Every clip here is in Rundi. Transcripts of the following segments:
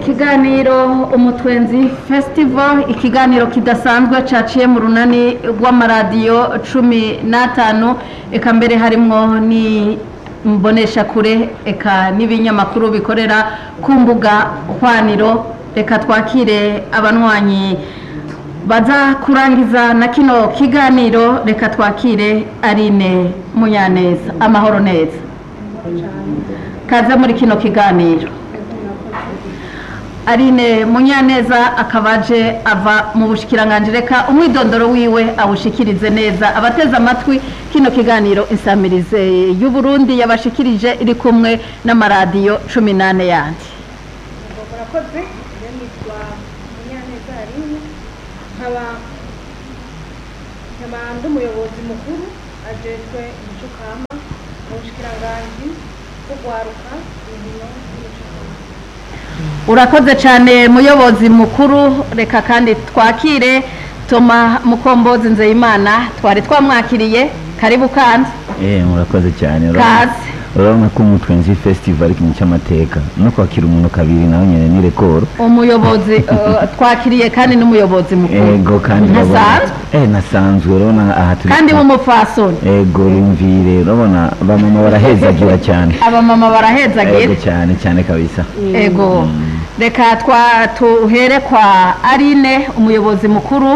ikiganiro umutwenzi festival ikiganiro kidasanzwe caciye mu runani rw'amaradiyo cumi n'atanu eka mbere harimwo ni mboneshakure eka n'ibinyamakuru bikorera ku mbuga hwaniro reka twakire abanywanyi baza kurangiza na kino kiganiro reka twakire arine munyaneza amahoro neza kaze muri kino kiganiro Aline Munyaneza akaba aje ava mu bushikiranganje reka umwidondoro wiwe awushikirize neza abateze amatwi kino kiganiro insamirize y'u Burundi yabashikirije iri kumwe n'amaradiyo cumi n'ane yandi murakoze iyo nitwa munyaneza aline nkaba nkaba ndi umuyobozi mukuru ajejwe imico kama mu bushikiranganji bwo gwaruka inkino n'imico kama urakoze cyane muyobozi mukuru reka kandi twakire toma mukombozi nzeyimana twari twamwakiriye karibu kandi Eh, murakoze cyane Kaze. urabona ko umutwenzi festival ari ikintu cy'amateka no kwakira umuntu kabiri nawe nyine ni rekoro umuyobozi eh, twakiriye kandi n'umuyobozi mukuru ego kandi urabona- ntasanzwe eh nasanzwe urabona aha turi kandi w'umupfasoni ego rumvire urabona bamama barahezagira cyane abamama barahezagira ego cyane cyane kabisa ego reka twa tuhere kwa arine umuyobozi mukuru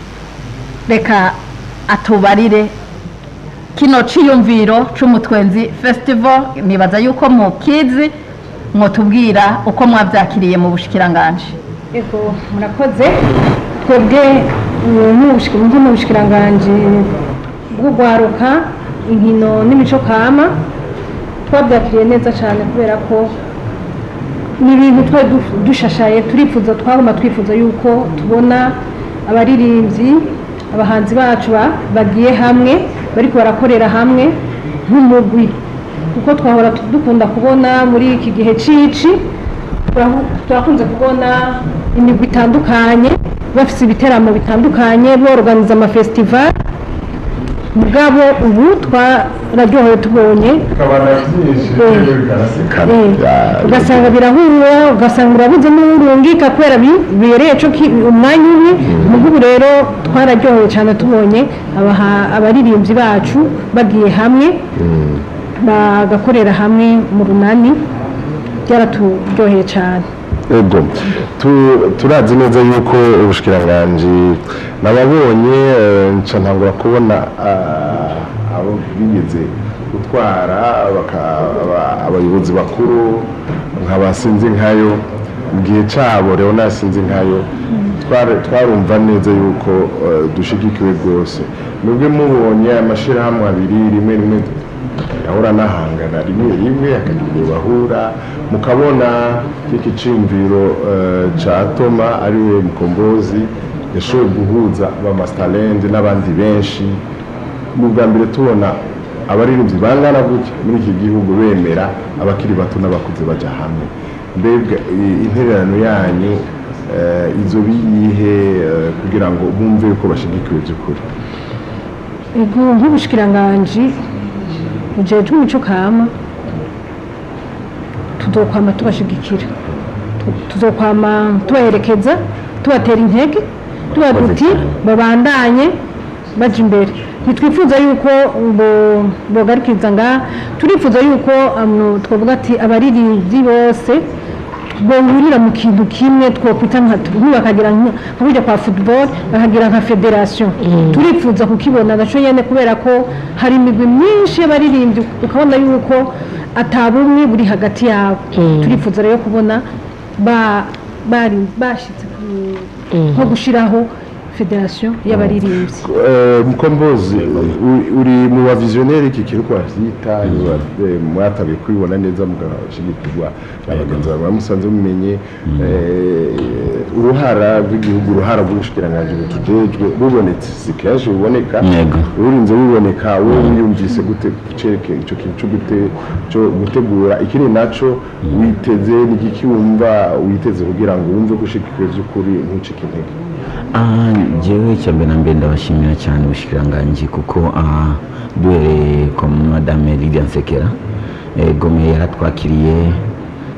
reka atubarire kino ciyumviro c'umutwenzi festival nibaza yuko mukizi mwotubwira uko mwavyakiriye mu bushikiranganje ego murakoze twebwe eh, nk'ubushiki- nko mu bushikiranganji bwo gwaruka inkino n'imico kama twabyakiriye neza cyane kubera ko ni ibintu twari du- dushashaye turifuza twaguma twifuza yuko tubona abaririmbyi abahanzi bacu ba- bagiye hamwe bariko barakorera hamwe nk'umugwi kuko twahora tu- dukunda kubona muri iki gihe cici turahu- turakunze kubona imigwi itandukanye bafise ibiteramo bitandukanye borganiza amafestival mugabo ubu twararyohewe tubonye ukabona byinshi Eh. bikaraseka Eh, ugasanga birahura ugasanga urabuze n'urungika kubera bi- bibereye co ki- umwanya umwe mugo ubu rero twararyohewe cyane tubonye abaha- abaririmbyi bacu bagiye hamwe bagakorera hamwe mu runani byaraturyoheye cyane ego Tu- turazi neza yuko ubushikiranganji nababonye eh, nca ntangura kubona ah, abo bigeze gutwara baka- aba- abayobozi bakuru nkabasinzi nkayo mu gihe cabo rero nasinzi nkayo twari- twarumva neza yuko eh, dushigikiwe rwose nubwo mubonye amashirahamwe abiri rimwe rimwe yahora nahangana rimwe rimwe akagira igihe bahura mukabona iki ciyumviro eh, ca toma ariwe mukombozi yashoboye guhuza ba masterland n'abandi benshi ni ubwa mbere tubona abaririmbyi bangana gutya muri iki gihugu bemera abakiri bato n'abakuze baja hamwe mbega i- intererano yanyu eh, izo biyihe eh, kugira ngo bumve yuko bashigikiwe by'ukuri ego nk'ubushikiranganji bujejwe umuco kama tuzokwama tubashigikira Tu- tuzokwama tubaherekeza tubatera intege tuba duti babandanye baja imbere ntitwifuza yuko bo- bogarukiriza ngaha turifuza yuko um, twavuga ati abaririmbyi bose bohurira mu kintu kimwe twokwita nka bakagira nka burya kwa football bakagira nka federation turifuza kukibona gaco nyene kubera ko hari imigwi myinshi y'abaririmbyi ukabona yuko atabumwe buri hagati yabo turifuza rero kubona ba bari bashitse ku- nko gushiraho federation y'abaririmbyi Eh, mukombozi u- uri mu bavizioneri iki kintu ko bavyita eh, mwatabiye kubibona neza mugashigikirwa na bagenzi bawe musanze mumenye eh, uruhara rw'igihugu uruhara rw'ubushikiranganji butujejwe bubonetse si kenshi buboneka Yego. urinze buboneka wowe wiyumvise gute gucereke ico kintu co gute- co gutegura ikindi naco witeze n'igiki wumva witeze kugira ngo wumve gushikikiwe vy'ukuri ntucike intege Ah, jewe icyambere na mbere ndabashimira cyane ubushikiranganji kuko ah, duhereye kwa madame Lydia Nsekera eh, Gome yaratwakiriye neza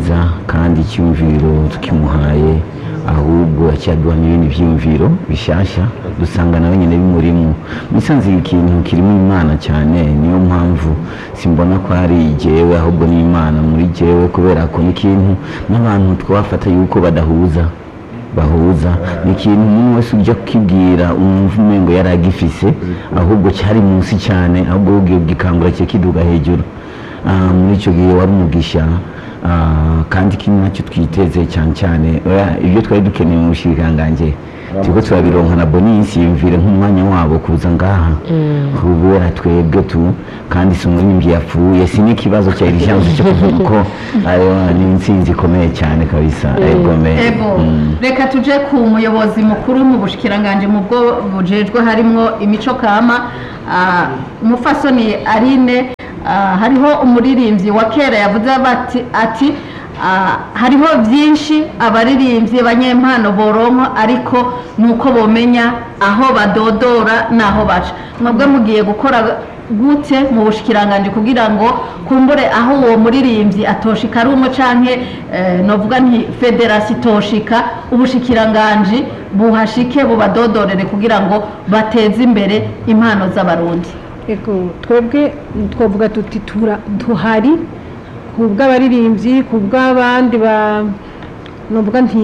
neza kandi icyumviro tukimuhaye ahubwo yakiyaduha n'ibindi byiyumviro bishyashya dusanga nawe nyine bimurimo musanze ikintu kirimo imana cyane niyo mpamvu simbona ko ari jyewe ahubwo ni imana muri jyewe kubera ko ni ikintu n'abantu twafata yuko badahuza bahuza ni ikintu umuntu wese ujya kukibwira umwumva umengo yari agifise ahubwo cyari munsi cyane ahubwo ubwiye gikangura kikiduga hejuru Ah, muri icyo gihe wari umugisha ah, kandi ikindi nacyo twiteze cyane cyane oya, ibyo twari dukeneye mu bushikirangange turiko turabironka na bonisi yumvire nk'umwanya wabo kuza ngaha kubera twebwe tu kandi si umuririmbyi yapfuye si n'ikibazo cya irijanse cyo kuvuga ko ayo ni intsinzi ikomeye cyane kabisa egome ego reka tuje ku muyobozi mukuru mu bushikiranganje mu bwo bujejwe harimwo imico kama ah, umufasoni arine ah, hariho umuririmbyi wa kera yavuze bati ati ah, hariho byinshi abaririmbyi banyempano boronka ariko nuko bomenya aho badodora n'aho baca mwebwe mugiye gukora gute mu bushikiranganje kugira ngo kumbure aho uwo muririmbyi atoshika ari umwe canke eh, novuga nti federasi itoshika ubushikiranganje buhashike bubadodorere kugira ngo bateze imbere impano z'abarundi Ego twebwe twavuga tuti tura tuhari ku bw'abaririmbyi ku bw'abandi ba novuga nti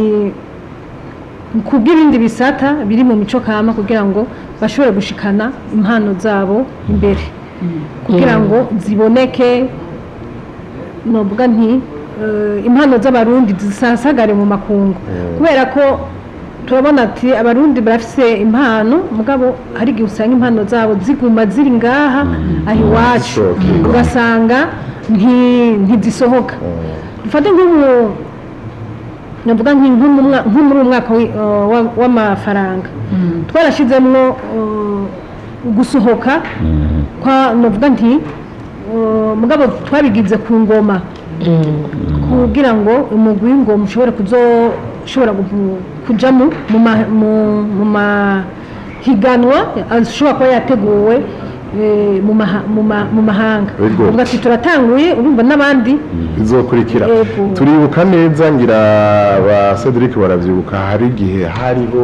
ku bw'ibindi bisata biri mu mico kama kugira ngo bashobore gushikana impano zabo imbere kugira ngo ziboneke novuga nti eh, impano z'abarundi zisasagare mu makungu kubera ko turabona ati abarundi barafise impano mugabo hari igihe usanga impano zabo ziguma ziri ngaha aho iwacu Zisohoka. ugasanga nti- ntizisohoka dufate nk'ubu navuga nki- nko mu mwa- nko muri uyu mwaka wi- uh, wa- w'amafaranga twarashizemwo uh, gusohoka kwa navuga nti uh, mugabo twabigize ku ngoma kugira ngo umugwi w'ingoma ushobore kuzoshobora gu- kuja mu mu ma- mu- mu mahiganwa ashobora kuba yateguwe eh, mu maha- mu ma- mu mahanga Yego. uvuga ati turatanguye urumva n'abandi izokurikira Yego. turibuka neza ngira ba Cedric baravyibuka hari igihe hariho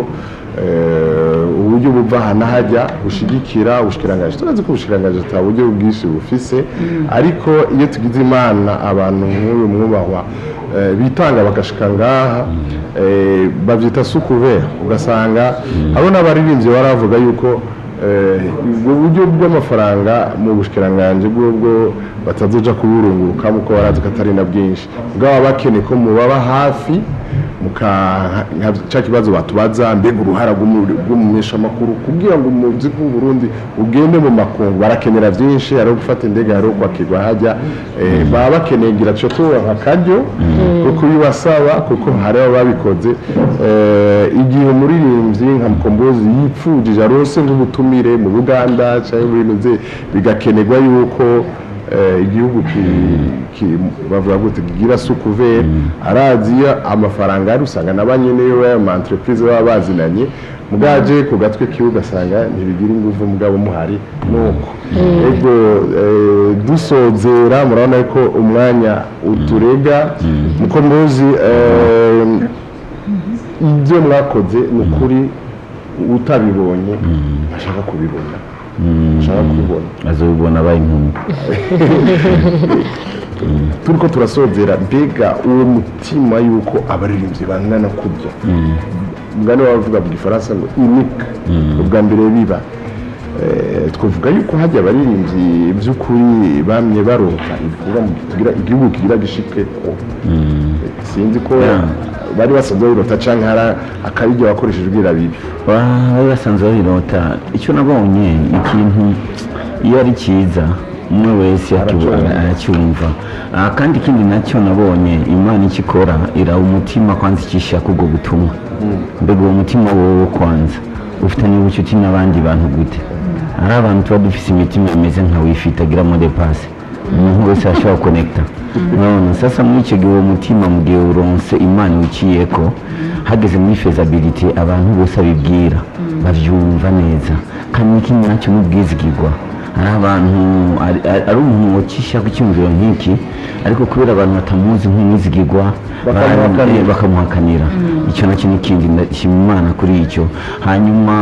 eh, uburyo buva aha n'ahajya bushigikira ubushikirangaje turazi ko ubushikirangaje ata buryo bwinshi bufise ariko iyo tugize imana abantu nk'uyu mwubahwa eh, bitanga bagashika ngaha eh, bavyita sukuvera ugasanga abo n'abaririmbyi baravuga yuko Eh, ubwo buryo bw'amafaranga mu bushikiranganje bw'ubwo batazoja kuburunguruka kuko barazi ko atari na bwinshi bwaba bakeneye ko mubaba hafi muka nka cya kibazo batubaza mbega uruhara rw'umumenyeshamakuru kugira ngo umuziki w'u Burundi ugende mu makungu barakenera byinshi hari gufata indege hari kwakirwa hajya eh, baba bakeneye ngira cyo turonka akaryo ko kubibasaba kuko hari ababikoze eh, igihe umuririmbyi nka mukombozi yipfujije arose nk'ubutumire mu Buganda cyangwa muri Noze bigakenerwa yuko eh, igihugu ki- ki- bavuga gute kigira sukuvere arazi iyo amafaranga ari usanga na banyene yo ya ma entreprise baba bazinanye mugaje ku gatwe kiwe ugasanga ntibigira ingufu mugabo muhari nuko ego eh, dusozera murabona ko umwanya uturega mukombozi eh, ibyo mwakoze ni ukuri utabibonye ashaka kubibona ashaka kubibona azobibona abaye inkumi turiko turasozera mbega uwo mutima yuko abaririmbyi bangana kurya mugani wavuga mu gifaransa ngo inika ubwa mbere biba Eh, twavuga yuko hajya abaririmbyi by'ukuri bamye baronka ibikorwa mu tugira igihugu kigira gishike ko sinzi ko bari basanzwe babirota canke hari akabiryo bakoresheje ubwira bibi bari basanzwe babirota icyo nabonye ikintu iyo ari cyiza umwe wese akibu- Aracyumva. aracyumva Ah, kandi ikindi nacyo nabonye imana icyo ikora iraha umutima kwanza ikishaka ubwo butumwa mbega uwo mutima wowe kwanza ufitanye ubucuti n'abandi bantu gute hari abantu tuba dufise imitima imeze nka wifi itagira mode pasi umuntu wese arashobora konekita none sasa muri icyo gihe uwo mutima mu gihe uronse imana wiciyeko hageze muri fezabilite abantu bose abibwira bavyumva neza kandi n'ikindi nacyo n'ubwizigirwa hari abantu ari- ari ari umuntu wacisha ku cyumviro nk'iki ariko kubera abantu batamuzi nk'umwizigirwa Bakamuhakanira. bari- bakamuhakanira icyo nacyo ni ikindi ndashima imana kuri icyo hanyuma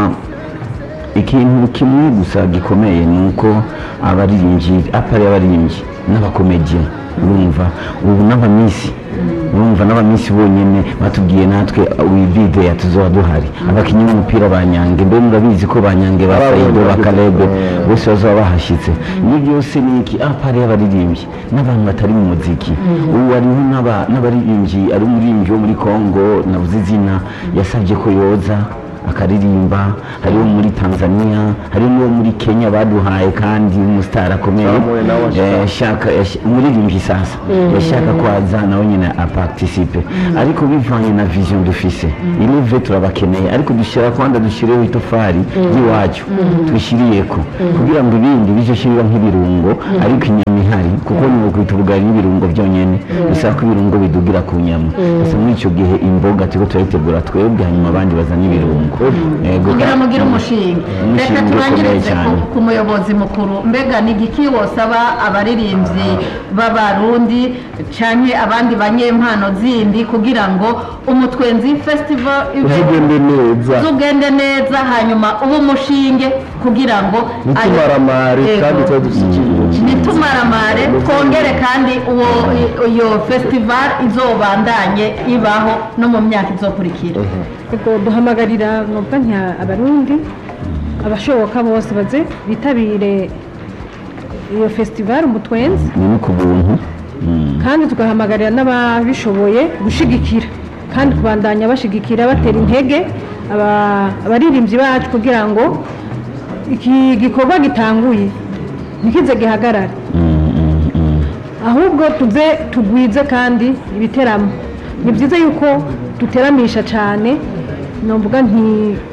ikintu kimwe gusa gikomeye ni uko abaririmbyi apari abaririmbyi n'abakomediye urumva ubu n'abamisi urumva n'abamisi bonyine batubwiye natwe wivide yatuzoba duhari abakinnyi b'umupira ba nyange mbe murabizi ko ba nyange ba Ababonye sayido ba bageze- karebe Eh. bose bazaba bahashyitse ibi byose ni iki apari y'abaririmbyi n'abantu batari mu muziki ubu hariho n'aba- n'abaririmbyi ari umuririmbyi wo muri kongo navuze izina yasabye ko yoza akaririmba hariho muri tanzania hari n'uwo muri kenya baduhaye kandi umusitari akomeye Samuel nawe ashaka. Eh, yashaka yash- umuririmbyi sasa yashaka ko aza nawe nyine aparticipe ariko bivanye na vision dufise ilive turabakeneye ariko dushyira kwanda dushyireho itofari ry'iwacu twishyiriyeko kugira ngo ibindi bijye shirira nk'ibirungo ariko inyama ihari kuko ni ukwita ubugari n'ibirungo byonyine bisaba ko ibirungo bidugira ku nyama gusa muri icyo gihe imboga turiko turayitegura twebwe hanyuma abandi bazana ibirungo Yego. kugira mugire umushinga Umushinga reka ukomeye turangirize cyane. ku- ku muyobozi mukuru mbega ni igiki wosaba abaririmbyi b'abarundi canke abandi banyempano zindi kugira ngo umutwenzi festival ibe- uzigende neza uzugende neza hanyuma ube umushinge kugira ngo ntitumaramare Yego. kandi tuba dufite icyizere cyiza. ntitumaramare twongere kandi uwo iyo festival izobandanye ibaho no mu myaka izokurikira ubwo duhamagarira nubwo nka abarundi abashoboka bose baze bitabire iyo festival umutwenzi ni no ku buntu Mm. kandi tugahamagarira n'ababishoboye gushigikira kandi kubandanya bashigikira batera intege aba- abaririmbyi bacu kugira ngo iki gikorwa gitanguye ntikize gihagarare Mm, mm, mm. ahubwo tuze tugwize kandi ibiteramo ni byiza yuko duteramisha cyane numvuga nti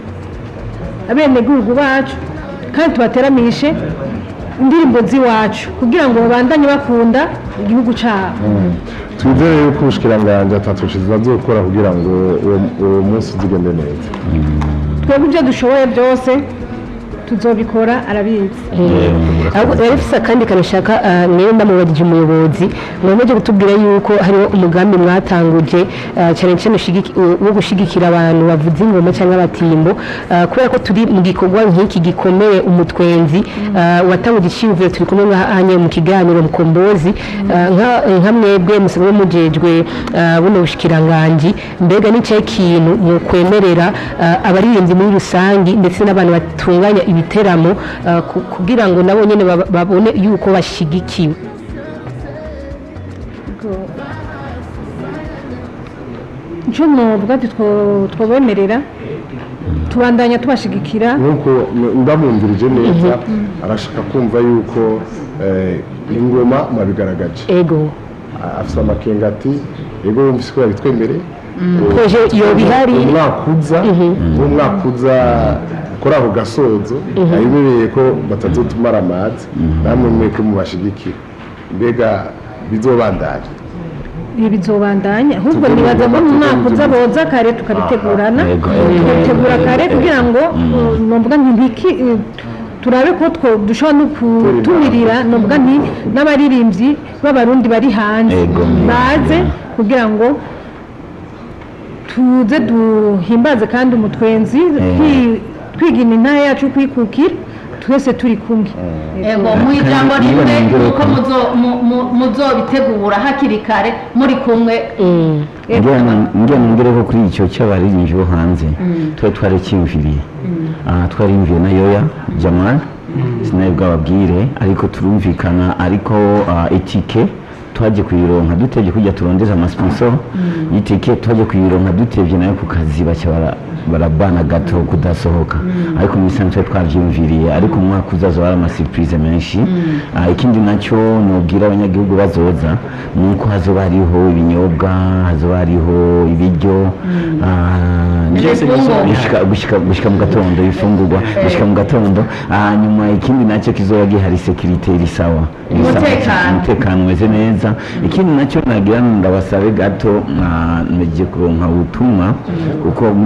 abenegihugu bacu kandi tubateramishe indirimbo z'iwacu kugira ngo babandanye bakunda igihugu cyabo twizere yuko ubushikiranganji atatu bazokora kugira ngo uwo- uwo munsi uzigende neza twebwe ibyo dushoboye byose tuzobikora arabizi ahubwo rero ifite akandi kanashaka niyo ndamubajije umuyobozi mwameje kutubwira yuko hariho umugambi mwatanguje ah, cyane cyane ushigiki- wo gushyigikira abantu bavuza ingoma cyangwa abatimbo ah, kubera ko turi mu gikorwa nk'iki gikomeye umutwenzi ah, watanguje icyiyumviro turi kumwe nk'ahanye mu kiganiro mukombozi ah, nka- nka mwebwe musanzwe mujejwe ah, buno bushikiranganji mbega ni cyahe kintu mukwemerera ah, abaririmbyi muri rusange ndetse n'abantu batunganya ibiteramo ah, ku- kugira ngo nabo nyine baba- babone yuko bashyigikiwe icyo nuvuga ati two- twobemerera tubandanya tubashigikira nk'uko ndamwumvirije neza arashaka kumva yuko eh, ingoma mwabigaragaje ego afite amakenga ati yego wumvise ko yabitwemereye koje iyo bihari umwaka uza umwaka uza kuri ako gasozo ayemereye ko batazotumara amazi namwe mweke mubashigikira mbega bizobandanya ibi bizobandanya ahubwo Tugomba nibaza ko mu mwaka kuba uza boza kare tukabitegurana Yego. tugategura kare kugira ngo uh, novuga nti ntiki uh, turabe ko two dushobora no kutumirira novuga nti n'abaririmbyi b'abarundi bari hanze Yego. baze kugira ngo tuze duhimbaze kandi umutwenzi twi- twigina intara yacu kwikukira twese turi kumwe ego mu ijambo rimwe uko muzo- mu- mu- muzobitegura hakiri kare muri kumwe ngira nongere ko kuri icyo cy'abaririmbyi bo hanze twari twaracyiyumviriye Ah, twarimviye na yoya jamal sinawe bwababwire ariko turumvikana ariko ah, itike twaje kuyironka dutebye kujya turondeza amasponsor y'itike twaje kuyironka dutebye nayo ku kazi baca bara- barabana gato kudasohoka ariko mu isanzwe twari twabyiyumviriye ariko mu mwaka uzaza bari amasipurize menshi Ah, ikindi nacyo nubwira abanyagihugu bazoza ni uko hazoba hariho ibinyobwa hazoba hariho ibiryo ah, byose Ibifungurwa. gushika- gushika- gushika mu gatondo ibifungurwa gushika mu gatondo hanyuma ikindi nacyo kizoba gihari sekirite iri sawa Iri sawa Umutekano. cyane. umutekano umeze neza ikindi nacyo nagira ngo ndabasabe gato mwameje kuronka ubutumwa kuko muri conference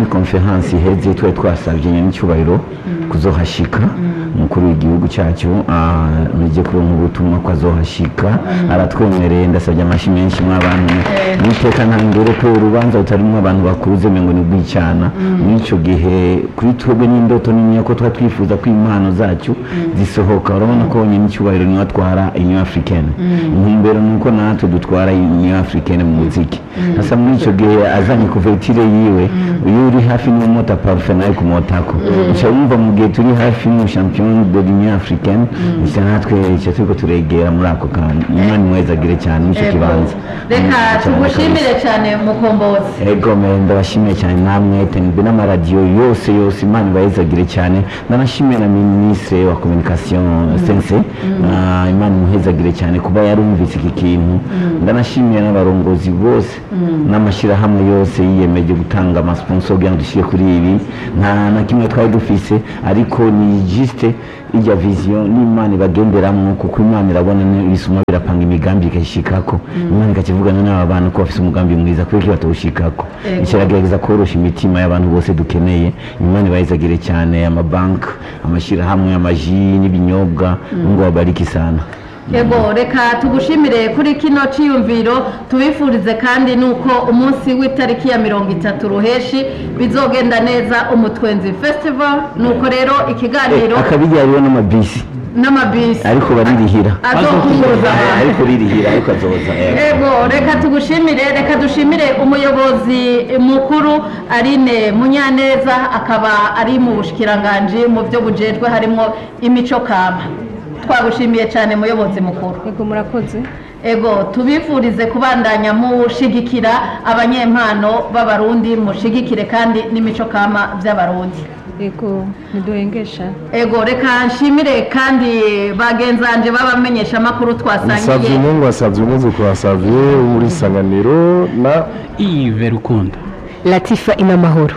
vakansi iheze twari twasabye n'icyubahiro kuzohashika umukuru w'igihugu cyacu mujye kuronka ubutumwa ko azohashika aratwemereye ndasabye amashyi menshi mw'abantu n'iteka ntangere ko urubanza rutarimo abantu bakuze ngo ni rw'icyana muri icyo gihe kuri twebwe n'indoto nini ko tuba twifuza ko impano zacu zisohoka urabona ko nyine icyubahiro niwe atwara inyo africaine intumbero ni uko natwe dutwara inyo africaine mu muziki hasa muri icyo gihe azanye kuvertire yiwe iyo uri hafi n'umota parufe nawe kumotako uca wumva mu gihe turi hafi n'umushampiyoni de l'union africaine gusa natwe icyo turiko turegera muri ako kantu imana imwezagire cyane n'icyo Ego. kibanza reka Mm, cyane tugushimire cyane mukombozi ego me ndabashimiye cyane namwe tenbe n'amaradiyo yose yose imana ibayezagire cyane ndanashimiye na minisitiri wa communication sense Ah, imana imuhezagire cyane kuba yarumvise iki kintu ndanashimiye n'abarongozi bose n'amashyirahamwe yose yiyemeje gutanga amasponsor kugira ngo dushyire kuri ibi nta na kimwe twari dufise ariko ni juste ijya vision n'imana ibagenderamo kuko imana irabona ibisuma birapanga imigambi ikayishikako imana ikakivugana n'aba bantu ko bafise umugambi mwiza kubera ko batawushikako Ego. ikiragerageza korosha imitima y'abantu bose dukeneye imana ibayizagire cyane amabanki amashyirahamwe amaji n'ibinyobwa ngo babariki sana yego reka tugushimire kuri kino cyiyumviro tubifurize kandi nuko umunsi w'itariki ya mirongo itatu ruheshi bizogenda neza umutwenzi festival nuko rero ikiganiro akabijya hariho n'amabisi n'amabisi ariko baririhira azokunguza Eh, ariko ririhira ariko azoza eh. Ego reka tugushimire reka dushimire umuyobozi mukuru Aline Munyaneza akaba ari mu bushikiranganji mu byo bujejwe harimo imico kama twagushimiye cyane muyobozi mukuru yego murakoze ego tubifurize kubandanya mushigikira abanyempano b'abarundi mushigikire kandi n'imico kama by'abarundi yego ntiduhengesha ego reka nshimire kandi bagenzanje b'abamenyesha amakuru Savye twasangiye Mungu wasavye umwuzukuru wa Savye wo muri Sanganiro na Yves Rukundo latifa inamahoro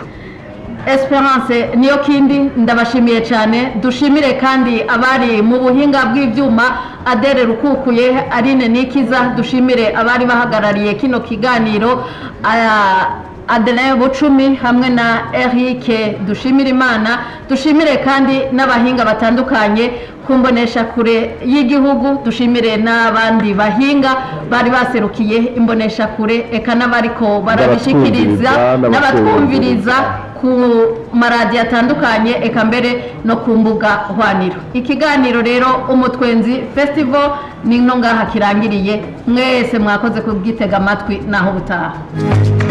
Esperance niyo kindi ndabashimiye cyane dushimire kandi abari mu buhinga bw'ibyuma Adere Rukukuye Aline Nikiza dushimire abari bahagarariye kino kiganiro aya- Adeline Bucumi hamwe na Eric dushimire Imana dushimire kandi n'abahinga batandukanye kumbonesha kure y'igihugu dushimire n'abandi bahinga bari baserukiye imbonesha kure eka n'abariko barabishikiriza N'abatwumviriza, n'abatwumviriza ku maradiyo atandukanye eka mbere no ku mbuga hwaniro ikiganiro rero umutwenzi festival ni no ngaha kirangiriye mwese mwakoze kubwitega amatwi naho butaha